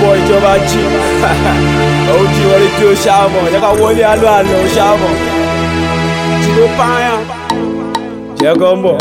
boy ìjọba jí òun jí wọlé tí ó ṣàmọ̀ jẹ́ ká wọlé alọ́ àlọ́ ó ṣàmọ̀ tí ló pààyàn jẹ́ kó mọ̀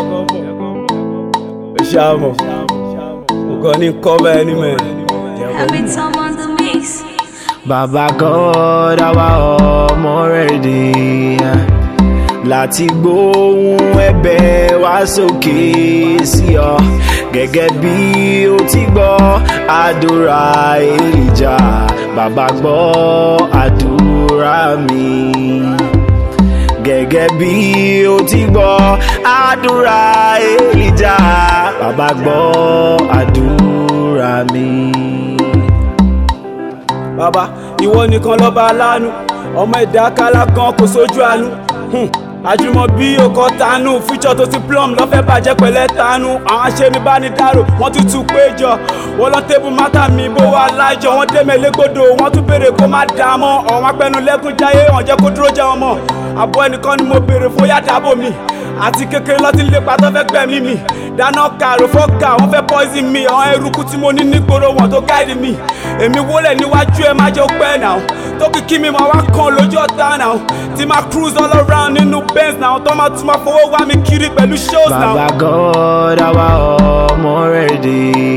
ó ṣàmọ̀ kò kàn ní kọ́bà ẹni mẹ́rin jẹ́ kó Every mọ̀. time on the mix. Bàbá God àwa ọmọ rẹ̀ dé láti gbóhùn ẹ̀bẹ̀ wá sókè sí ọ gẹ́gẹ́ bí o ti gbọ́ àdúrà Èlíjà bàbá gbọ́ àdúrà mi gẹ́gẹ́ bí o ti gbọ́ àdúrà Èlíjà bàbá gbọ́ àdúrà mi. bàbá ìwọ nìkan lọ́ba aláàánú ọmọ ẹ̀dá kálá kan kò sójú àánú Hmm. àjùmọ̀ bí ọkọ̀ tánú fíjọ́ tó ti plum lọ́fẹ́ bàjẹ́ pẹ̀lẹ́ tánú àwọn aṣẹ́nibánidárò wọ́n tún tún péjọ wọ́n lọ tébù mátà mi bó wà láìjọ wọ́n dẹ́mẹ̀ légbodò wọ́n tún béèrè kó má dà á mọ́ ọ̀wọ́n apẹnu lẹ́kùn jáyé wọ́n jẹ́ kó dúró jẹ́ wọn mọ́ àbọ̀ ẹnìkan ni mo béèrè fún yá dábò mi àti kékeré lọ́tí lépa tó fẹ́ gbẹ̀mí mi dáná kàrò fọ́ọ̀kà wọ́n fẹ́ poison mi àwọn eruku tí mo ní nígboro wọn tó gáìdì mi èmi wólẹ̀ níwájú ẹ má jẹ́ pẹ́ náà tó kìkì mi máa wá kan lójú ọ̀tá náà tí máa cruise all around nínú benz náà tó máa tún máa fowó wá mi kiri pẹ̀lú shows náà. Bàbá God àwa ọmọ rẹ̀ dé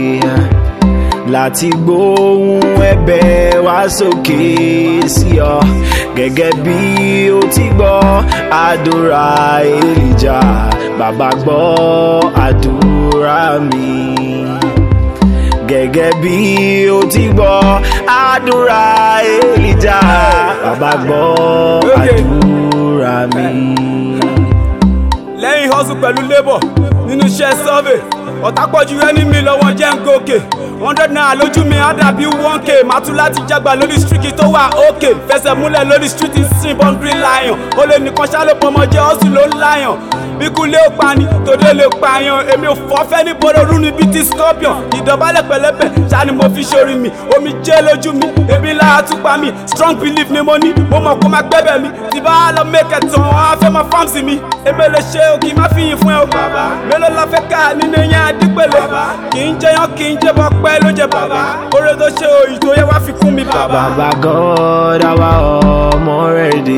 láti gbóhùn ẹ̀bẹ̀ wá sókè sí ọ gẹ́gẹ́ bí o ti gbọ́ àdúrà Èlíjà bàbá gbọ́ àdúrà mi gẹ́gẹ́ bí o ti gbọ́ àdúrà Èlíjà bàbá gbọ́ àdúrà mi. lẹ́yìn hustle pẹ̀lú labour nínú iṣẹ́ survey ọ̀tá pọ̀jù ẹni mi lọ́wọ́ jẹ́ ń gòkè hundred naira lójú mi á dàbí one k máa tún láti jágbá lórí street tó wà òkè fẹsẹ̀ múlẹ̀ lórí street sin born green lion ó lè nìkan ṣá ló pọmọ jẹ́ hustle ló ń lion bíkú lé ó pani tòde lè pààyàn èmi ò fọ́ fẹ́ ní bọ́dọ̀rú ni bíi ti scorpion ìdọ̀bálẹ̀ pẹ̀lẹ́pẹ̀ ṣá ni mo fi ṣorí mi omi jẹ́ lójú mi ebi lára tún pa mi strong belief ni mo ní mo mọ̀ kó má gbẹ́bẹ̀ mi tí bá lọ mẹ́kẹ̀ tán wọn á fẹ́ máa fáàmù sí mi èmi lè ṣe o kì í má fi yìn fún ẹ o bàbá mélòó la fẹ́ ká nínú yẹn adípẹ̀lẹ̀ kì í jẹyàn kì í jẹbọ pẹ́ ló jẹ bàbá oore tó ṣe òyì tó yẹ wá fi kún mi bàbá. Bàbá God àwa ọmọ rẹ̀ dé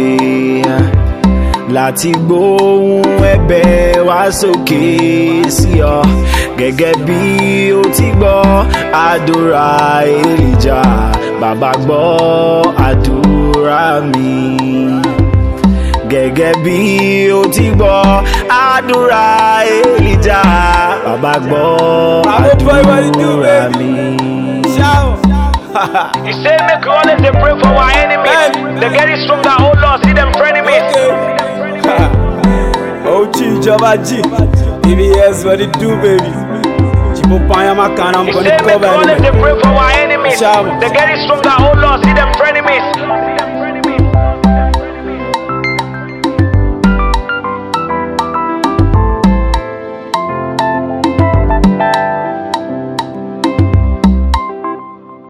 láti gbóhùn ẹ̀bẹ̀ wá sókè sí ọ gẹ́gẹ́ bí o ti gbọ́ àdúrà Èlíjà bàbá gbọ́ àdúrà mi gẹ́gẹ́ bí o ti gbọ́ àdúrà Èlíjà bàbá gbọ́ Àwọn boy, what you do, àdúrà baby? mi. Shout. He say make we always dey pray for our enemies. They get it stronger, oh Lord, see them frenemies. Ochi ìjọba jí BBS what it do baby Chipo Panyama kan I'm He gonna say make we cover always anyway. dey pray for our enemies. Shout. They get it stronger, oh Lord, see them frenemies.